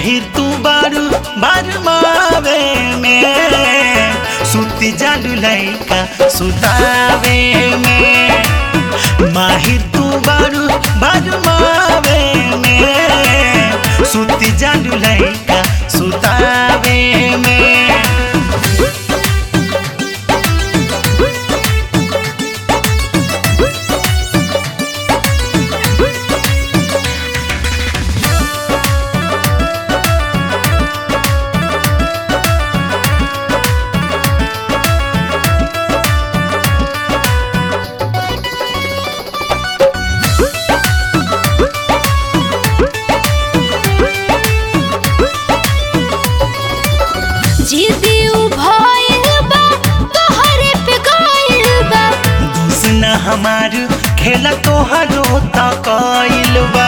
माहिर तू बारू बारमावे में सुती जालू लैका सुतावे में माहिर तू बारू बारमावे में सुती जालू लैका सुतावे में जिदी भइल बा तोहरे पे गइल बा दुसना हमार खेला तोहरो त कइल बा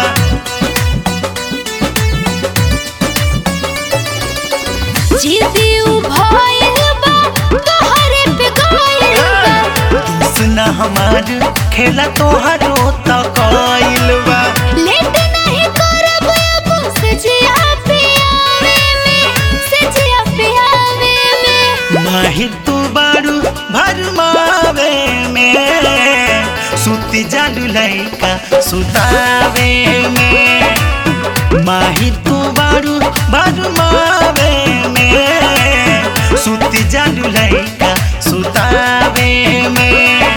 जिदी भइल बा तोहरे पे गइल बा दुसना हमार खेला तोहरो त कइल बा लेट नहीं करब अब सजिया पियावे में सजिया पियावे में माहिर तू बारू भरमावे में सुती जालू लैका सुतावे में माहिर तू बारू भरमावे में सुती जालू लैका सुतावे में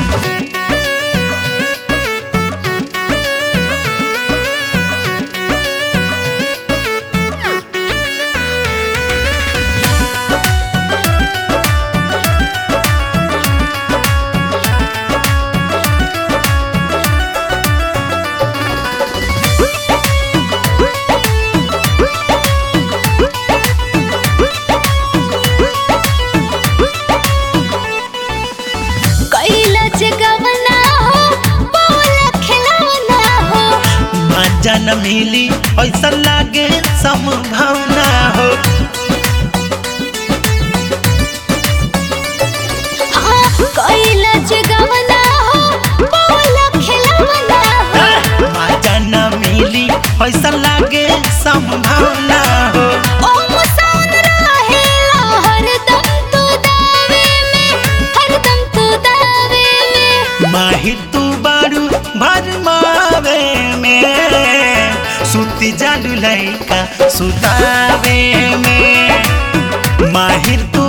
कैला जगवना हो बोला खिलौना हो मजा न मिली ऐसा लागे संभावना हो हाँ, कैला जगवना हो बोला खिलौना हो मजा न मिली ऐसा लागे संभावना हो ओ मुसान रहेला हरदम तू दावे में हरदम तू दावे में माहिर तू बारू भरमावे में सुती जालू लैका सुतावे में माहिर तू